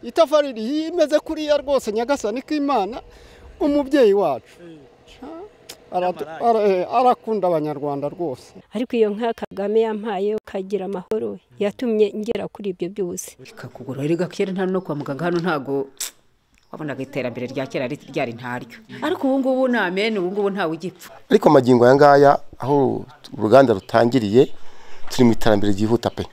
itafari rimeze kuriya rwose nyagasani k'imana umubyeyi wacu Aratu- ara- eh, arakunda abanyarwanda rwose ariko iyo nka kagame yampaye ukagira amahoro yatumye ngera kuri ibyo byose ikakugura erega kera nta no kwa muganga hano ntago wabonaga iterambere rya kera ri- ryari ntaryo ariko ubu ngubu ni amen ubu ngubu ntawe ugipfa ariko amagingo aya ngaya aho uruganda rutangiriye turi mu iterambere ryihuta pe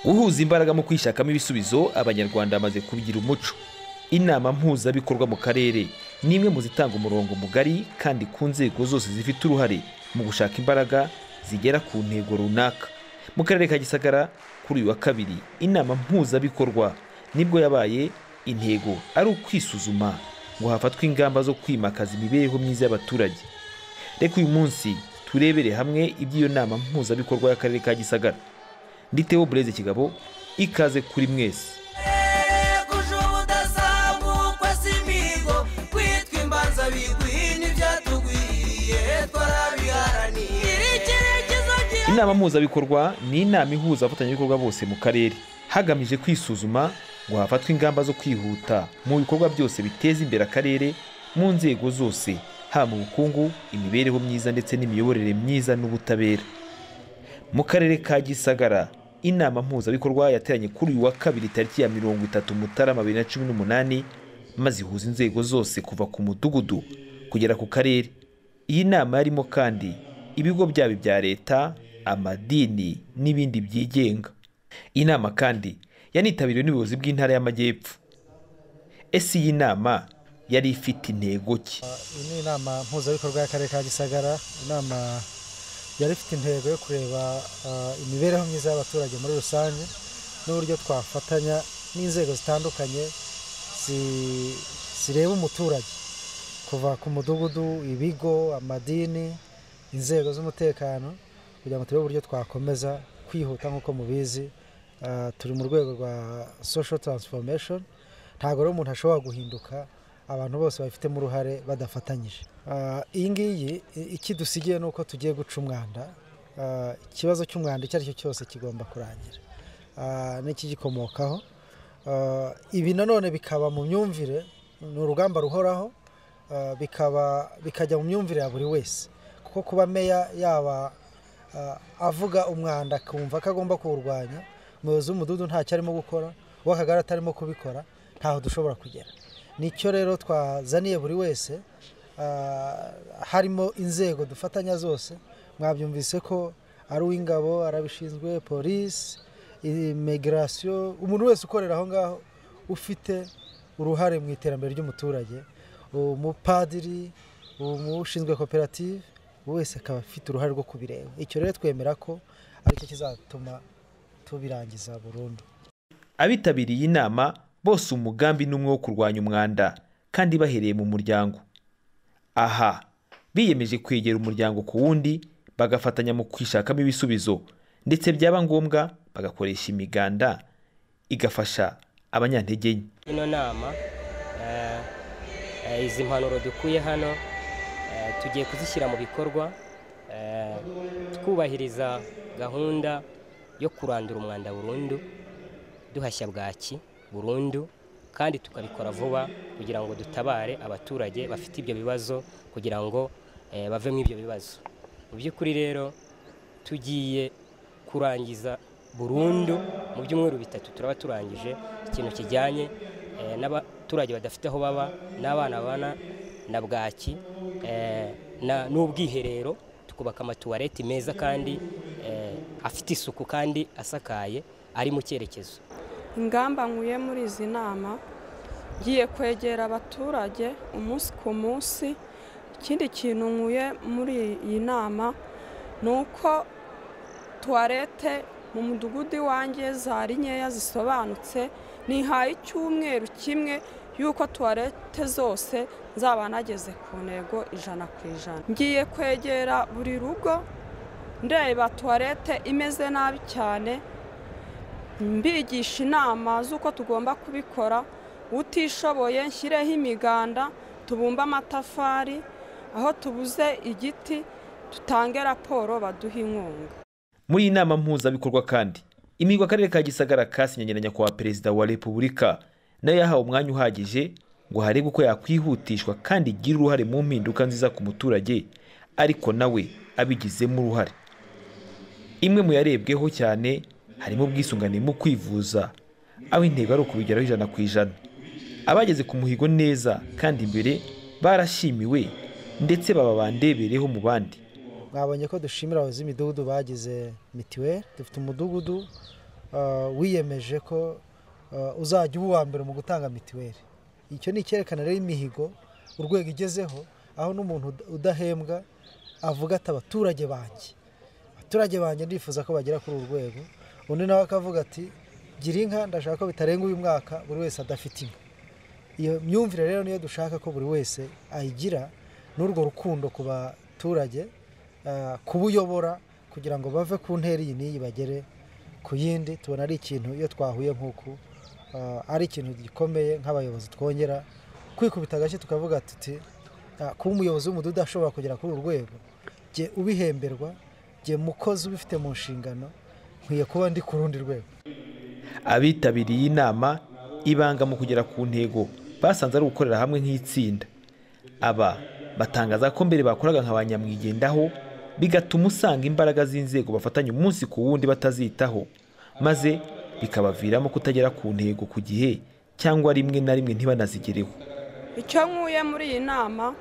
guhuza imbaraga mu kwishakamo ibisubizo abanyarwanda bamaze kubigira umuco inama mpuzabikorwa mu karere ni imwe mu zitanga umurongo mugari kandi ku nzego zose zifite uruhare mu gushaka imbaraga zigera ku ntego runaka mu karere ka gisagara kuri uyu wa kabiri inama mpuzabikorwa nibwo yabaye intego ari ukwisuzuma ngo hafatwe ingamba zo kwimakaza imibereho myiza y'abaturage reka uyu munsi turebere hamwe iby'iyo nama mpuzabikorwa y'akarere ka gisagara nditeho bureze kigabo ikaze kuri mwese kuja ubudasabukwa si imihigo kwitwa imbanza biguhi ntibyatugwiye twarabiharaniye iri cyerekezo kiza inama mpuzabikorwa ni inama ihuza abafatanyabikorwa bose mu karere hagamije kwisuzuma ngo hafatwe ingamba zo kwihuta mu bikorwa byose biteza imbere akarere mu nzego zose haba mu bukungu imibereho myiza ndetse n'imiyoborere myiza n'ubutabera mu karere ka gisagara inama mpuzabikorwa yateranye kuri uyu wa kabiri tariki ya mirongo itatu mutarama bibiri na cumi n'umunani maze ihuza inzego zose kuva ku mudugudu kugera ku karere iyi nama yarimo kandi ibigo byaba ibya leta amadini n'ibindi byigenga iyi nama kandi yanitabiriwe n'ubuyobozi bw'intara y'amajyepfo ese iyi nama yari ifite intego ki iyi ni inama mpuzabikorwa y'akarere ka gisagara inama yari ifite intego yo kureba ah, imibereho myiza y'abaturage muri rusange n'uburyo twafatanya n'inzego zitandukanye zi- zireba umuturage kuva ku mudugudu ibigo amadini inzego z'umutekano kugira ngo turebe uburyo twakomeza kwihuta nk'uko mubizi ah, turi mu rwego rwa social transformation ntabwo rero umuntu ashobora guhinduka abantu bose babifitemo uruhare badafatanyije Ah, iyi ngiyi i- ikidusigiye ni uko tugiye guca umwanda Ah, ikibazo cy'umwanda icyo ari cyo cyose kigomba kurangira Ah, n'ikigikomokaho Ah, ibi nanone bikaba mu myumvire ni urugamba ruhoraho ah, bikaba bikajya mu myumvire ya buri wese kuko kuba meya yaba ah, avuga umwanda akumva ko agomba kuwurwanya umuyobozi w'umudugudu ntacyo arimo gukora uw'akagari atarimo kubikora ntaho dushobora kugera nicyo rero twazaniye buri wese ah, harimo inzego dufatanya zose mwabyumvise ko ari uw'ingabo arabishinzwe polisi imigirasiyo umuntu wese ukorera aho ngaho ufite uruhare mu iterambere ry'umuturage umupadiri umushinzwe koperative wese akaba afite uruhare rwo kubireba icyo rero twemera ko aricyo kizatuma tubirangiza burundu abitabiriye inama bose umugambi ni umwe wo kurwanya umwanda kandi bahereye mu muryango aha biyemeje kwegera umuryango ku wundi bagafatanya mu kwishakamo ibisubizo ndetse byaba ngombwa bagakoresha imiganda igafasha abanyantege nke ino nama eh, eh, izi mpanuro dukuye hano eh, tugiye kuzishyira mu bikorwa eh, twubahiriza gahunda yo kurandura umwanda burundu duhashya bwaki burundu kandi tukabikora vuba kugira ngo dutabare abaturage bafite ibyo bibazo kugira ngo eh, bave mu ibyo bibazo mu by'ukuri rero tugiye kurangiza burundu mu byumweru bitatu turaba turangije ikintu kijyanye eh, n'abaturage badafite aho baba n'abana babana na bwaki eh, na- n'ubwiherero tukubaka amatuwareti meza kandi eh, afite isuku kandi asakaye ari mu cyerekezo ingamba nkuye muri izi nama ngiye kwegera abaturage umunsi ku munsi ikindi kintu nkuye muri iyi nama ni uko tuwarete mu mudugudu iwanjye zari nkeya zisobanutse nihaye icyumweru kimwe y'uko tuwarete zose nzaba nageze ku ntego ijana ku ijana ngiye kwegera buri rugo ndeba tuwarete imeze nabi cyane mbigisha inama z'uko tugomba kubikora utishoboye nshyireho imiganda tubumbe amatafari aho tubuze igiti dutange raporo baduhe inkunga muri iyi nama mpuzabikorwa kandi imigwa akarere ka gisagara kasinyanye na nyakubahwa perezida wa repubulika nayo yahawe umwanya uhagije ngo harebwe uko yakwihutishwa kandi igira uruhare mu mpinduka nziza ku muturage ariko nawe abigizemo uruhare imwe mu yarebweho cyane harimo ubwisungane mu kwivuza aho intego ari ukubigeraho ijana ku ijana abageze ku muhigo neza kandi imbere barashimiwe ndetse baba bandebereho mu bandi mwabonye ko dushimira abayobozi b'imidugudu bagize mitiweli dufite umudugudu ah, wiyemeje ko ah, uzajya uba uwa mbere mu gutanga mitiweli icyo ni icyerekana rero imihigo urwego igezeho aho n'umuntu ud- udahembwa avuga ati abaturage banjye abaturage banjye ndifuza ko bagera kuri uru rwego undi nawe akavuga ati gira inka ndashaka ko bitarenga uyu mwaka buri wese adafite inka iyo myumvire rero niyo dushaka ko buri wese ayigira n'urwo rukundo ku baturage ah, kuba uyobora kugira ngo bave ku ntera iyi n'iyi bagere ku yindi tubona ari ikintu iyo twahuye nk'uku ah, ari ikintu gikomeye nk'abayobozi twongera kwikubita agashyi tukavuga tuti "Ah, kuba umuyobozi w'umudugudu ashobora kugera kuri uru rwego jye ubihemberwa jye mukozi ubifite mu nshingano nkwiye kuba ndi ku rundi rwego abitabiriye inama ibanga mu kugera ku ntego basanze ari ugukorera hamwe nk'itsinda aba batangaza ko mbere bakoraga nka ba nyamwigendaho bigatuma usanga imbaraga z'inzego bafatanya umunsi ku wundi batazitaho maze bikabaviramo kutagera ku ntego ku gihe cyangwa rimwe na rimwe ntibanazigereho icyo nkuye muri iyi nama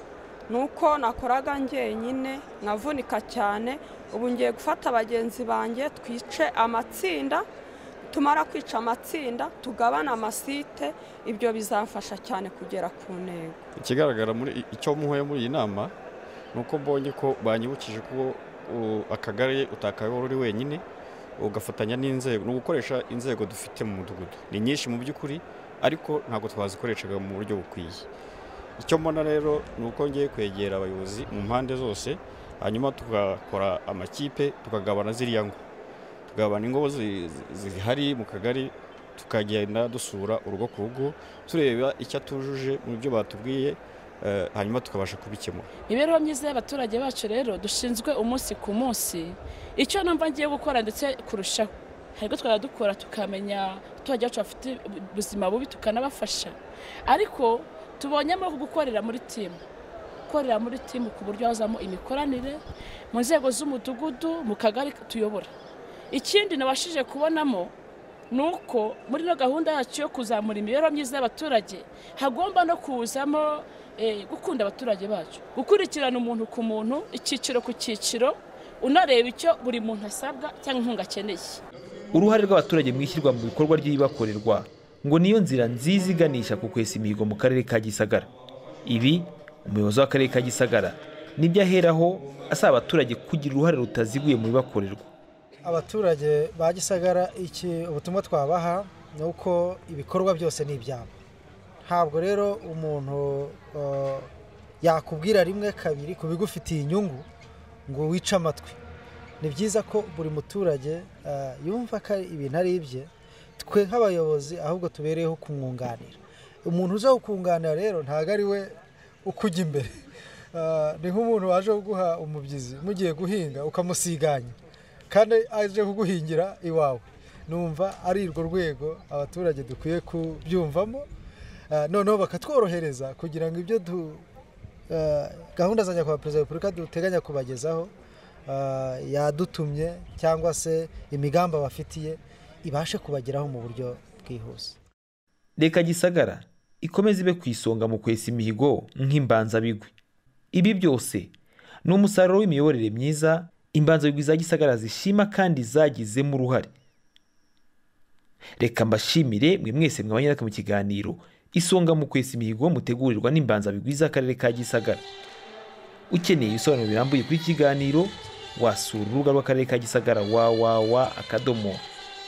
ni uko nakoraga njyenyine nkavunika cyane ubu ngiye gufata bagenzi banjye twice amatsinda tumara kwica amatsinda tugabane amasite ibyo bizamfasha cyane kugera ku ntego ikigaragara muri icyo muhuye muri iyi nama ni uko mbonye ko banyibukije ko u- akagari utakayobora uri wenyine ugafatanya n'inzego ni ugukoresha inzego dufite mu mudugudu ni nyinshi mu by'ukuri ariko ntabwo twazikoreshaga mu buryo bukwiye icyo mbona rero ni uko ngiye kwegera abayobozi mu mpande zose hanyuma tugakora amakipe tukagabana ziriya ngo tugabana ingo zi- zi- zihari mu kagari tukagenda dusura urugo ku rugo tureba icyo atujuje mu byo batubwiye eh, hanyuma tukabasha kubikemura imibereho myiza y'abaturage bacu rero dushinzwe umunsi ku munsi icyo numva ngiye gukora ndetse kurushaho hari ibyo twajya dukora tukamenya abaturage bacu bafite ubuzima bubi tukanabafasha ariko tubonyemo gukorera muri timu gukorera muri timu ku buryo hazamo imikoranire mu nzego z'umudugudu mu kagari tuyobora ikindi nabashije kubonamo ni uko muri ino gahunda yacu yo kuzamura imibereho myiza y'abaturage hagomba no kuzamo eh, gukunda abaturage bacu gukurikirana umuntu ku muntu icyiciro ku cyiciro unareba icyo buri muntu asabwa cyangwa inkunga akeneye uruhare rw'abaturage mu ishyirwa mu bikorwa ry'ibibakorerwa ngo niyo nzira nziza iganisha ku kwesa imihigo mu karere ka gisagara ibi umuyobozi w'akarere ka gisagara nibyo aheraho asaba abaturage kugira uruhare rutaziguye mu bibakorerwa abaturage ba gisagara iki ubutumwa twabaha ni uko ibikorwa byose ni ibyabo ntabwo rero umuntu eh, yakubwira rimwe kabiri ku bigufitiye inyungu ngo wice amatwi ni byiza ko buri muturage eh, yumva ko ari- ibintu ari ibye twe nk'abayobozi ahubwo tubereyeho kumwunganira umuntu uza kukunganira rero ntabwo ari we ukujya imbere Eh, ni nk'umuntu waje kuguha umubyizi mugiye guhinga ukamusiganya kandi aje kuguhingira iwawe numva ari urwo rwego abaturage dukwiye kubyumvamo Eh, noneho bakatworohereza kugira ngo ibyo du eh, gahunda za nyakubahwa perezida wa repubulika duteganya kubagezaho eh, yadutumye cyangwa se imigambi abafitiye ibashe kubageraho mu buryo bwihuse reka gisagara ikomeze ibe ku isonga mu kwesa imihigo nk'imbanzabigwi ibi byose ni umusaruro w'imiyoborere myiza imbanzabigwi za gisagara zishima kandi zagizemo uruhare reka mbashimire mwe mwese mwabanye natwe mu kiganiro isonga mu kwesa imihigo mutegurirwa n'imbanzabigwi z'akarere ka gisagara ukeneye ibisobanuro birambuye kuri iki kiganiro wasura urubuga rw'akarere ka gisagara wawawa akadomo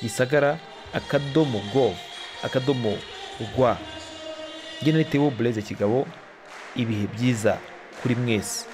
gisagara akadomo gov akadomo rwa nari Theo bureze kigabo ibihe byiza kuri mwese